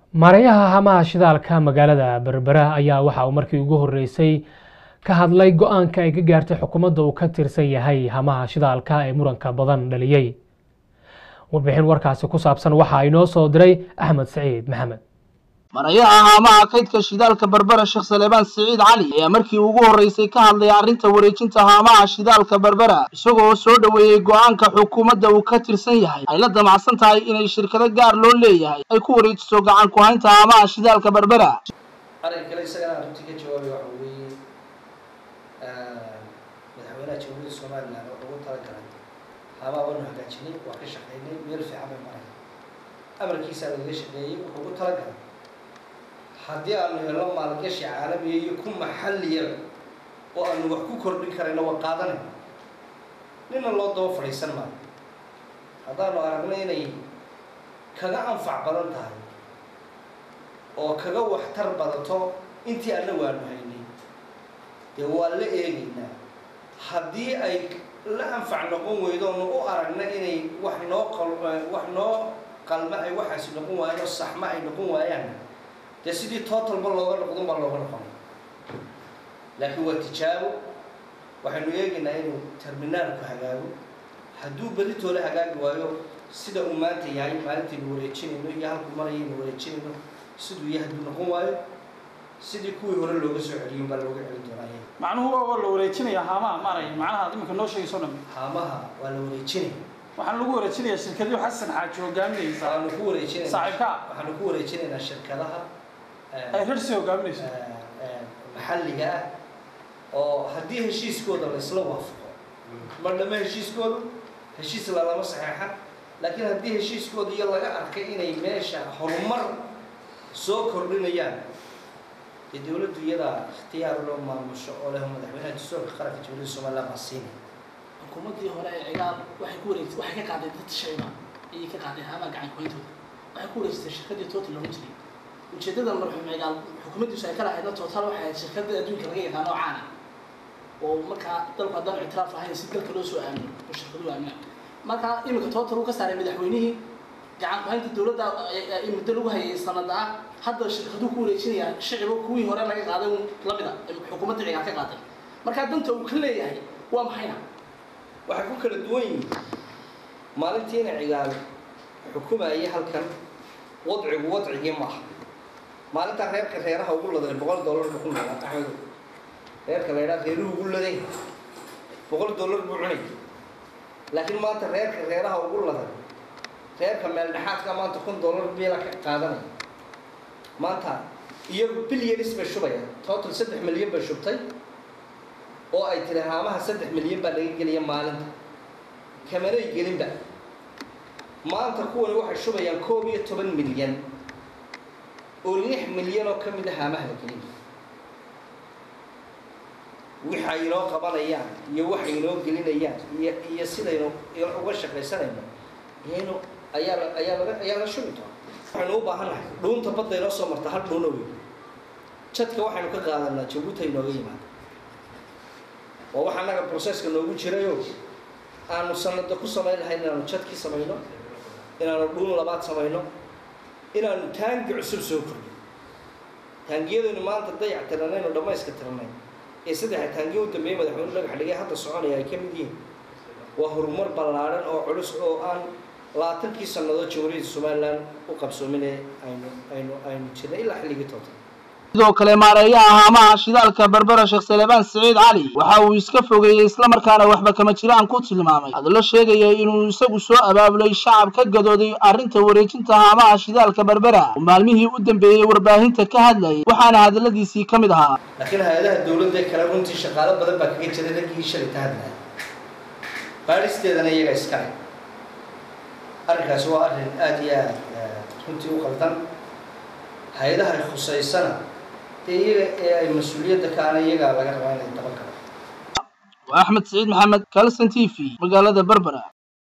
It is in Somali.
maareeyaha hamaha shidaalka magaalada berbera ayaa waxa uu markii ugu horeysay ka hadlay go-aanka ay ka gaartay xukuumadda uu ka tirsan yahay hamaha shidaalka ee muranka badan dhaliyey warbixin warkaasi ku saabsan waxaa inoo soo diray axmed saciid maxamed marayaha haamaha kaydka shidaalka berbera sheekh saleebaan siciid cali ayaa markii ugu horreysay ka hadlay arrinta wareejinta haamaha shidaalka berbera isagoo soo dhoweeyey go-aanka xukuumadda uu ka tirsan yahay ay la damacsan tahay inay shirkado gaar loo leeyahay ay ku wareejiso gacan ku haynta haamaha shidaalka berbera arrinka kale isagana arrintii ka jawaabay waxa weeye madaxweynaha jamhuuriyadda somaliland wuxuu ugu talagalay haamaha waanu hagaajinay waa ka shaqeynay meel fiican bay maray amarkiisaa lagaga shaqeeyey wuxuu ugu talagalay haddii aanu helno maalgashi caalamiya iyo ku maxalliyaba oo aanu wax ku kordhin karayno waa qaadanay nina loo daba fadhiisan maayo haddaanu aragno inay kaga anfac badan tahay oo kaga waxtar badato intii annagu aanu haynay dee waa la eegaynaa haddii ay la anfac noqon weydo onu u aragna inay wax noo qal wax noo qalma ay waxaasi noqon waayaan oo saxma ay noqon waayaan dee sidii totalba looga noqdon baa looga noqonay laakiin waa tijaabo waxaynu eegaynaa inuu terminaalku hagaago hadduu beditoola hagaagi waayo sida uu maanta yahay maalintaynu wareejinayno iyo halkuu marayaynu wareejinayno siduu yahay hadduu noqon waayo sidii kuwii hore looga soo celiyin baa looga celin doonaa macnuhu waa la wareejinaya haamaha maaraya macnaha iminka noo sheegayso dhan haamaha waa la wareejinaya waxaan lagu wareejinayaa shirkadii xasan xaaji hogaaminaysa waxaanu ku wareejinaynaa saaxiibka waxaanu ku wareejinaynaa shirkadaha ay rarsi hogaaminayso maxalliga ah oo haddii heshiiskooda la isla waafaqo mar dhama heshiiskoodu heshiis lalama saxeexa laakiin haddii heshiiskooda iyo laga arkay inay meesha horumar soo kordhinayaan dee dawladdu iyadaa ikhtiyaar loo maamusho oo leh madaxweynaha dastuurka qaranka jamhuuriyadda somaliland baa siinaya xukuumaddii hore ee cigaal waxay ku wareegtay waxay ka qaaday dad shayba ayay ka qaaday haamaha gacan kuhayntooda waxay ku wareegsatay shirkaddii total looga jiray ujeeddada marxuum cigaal xukuumaddiisu ay ka lahaydna total waxay ahayd shirkadda adduunka laga yaqaano oo caana oo markaa dalku haddaan ictiraaf ahayn si dalka loo soo aamino oo shirkaduhu aamina markaa iminka total uu ka saaray madaxweynihii gacan ku-haynta dowladda muddo lagu hayay sanada ah hadda shirkaduhu ku wareejinayaan shicibo kuwii hore laga qaaday un lamida xukuumadda cigaal ka qaaday markaa danta uu ka leeyahay waa maxayna waxay ku kala duwan yihiin maalintiina cigaal xukumayay halkan wadcigu wadcigii maaha maalintaa reerka reeraha ugu laday boqol dollar buu ku noolaa axmedo reerka la ydhaa reeruhu ugu laday boqol dollar buu cunay laakiin maanta reerka reeraha ugu laday reerka meel dhexaadka maanta kun dollar biila ka qaadanaya maanta iyagu bilyanis bay shubayaan total saddex milyan bay shubtay oo ay tiri haamaha saddex milyan baa laga geliya maalinta kamanay gelinba maanta kuwani waxay shubayaan koob iyo toban milyan oo lix milyan oo ka mid a haamaha la geliya waxay inoo qabanayaan iyo waxay inoo gelinayaan iyo iyo sidaynu uga shaqaysanayno iyaynu ayaa la ayaa laga ayaa la shubi doona waxaynu u baahannahay dhuunta badda inoo soo marta hal dhuuna wey jadka waxaynu ka qaadanaa jabuuta inooga yimaada waa waxa annaga processka noogu jirayo aanu sanada ku samayn lahayn inaanu jadkii samayno inaanu dhuun labaad samayno inaanu taangi cusub soo kordhin taangiyadaynu maanta dayac tiranayno dhammayska tiranay ee saddexa taangiya u dambeeyey madaxweyne dhagax dhigay hadda soconaya ay ka mid yihiin waa horumar ballaadhan oo culus oo aan labaatankii sannadood jamhuuriyadda somaliland u qabsoominee aynu aynu aynu jirnay ilaa xilligii toota sidoo kale maareeyaha haamaha shidaalka berbera sheekh saleebaan siciid cali waxa uu iska fogeeyey islamarkaana waxba kama jiraan ku tilmaamay hadallo sheegaya inuu isagu soo abaabulay shacab ka gadooday arrinta wareejinta haamaha shidaalka berbera oo maalmihii u dambeeyey warbaahinta ka hadlayay waxaana hadalladiisii ka mid ahaa laakiin hay-adaha dawladda kale runtii shaqaalo badan baa kaga jiray raggii shalay ka hadlaya baadhisteedana iyaga iskale arrinkaasi waa arrin aada iyo aada runtii u qaldan hay-adaha ay khusaysana dee iyaga ee ay mas-uuliyadda kaana iyagaa laga rabaa inay daban karo waa axmed saciid maxamed kalson t v magaalada berbera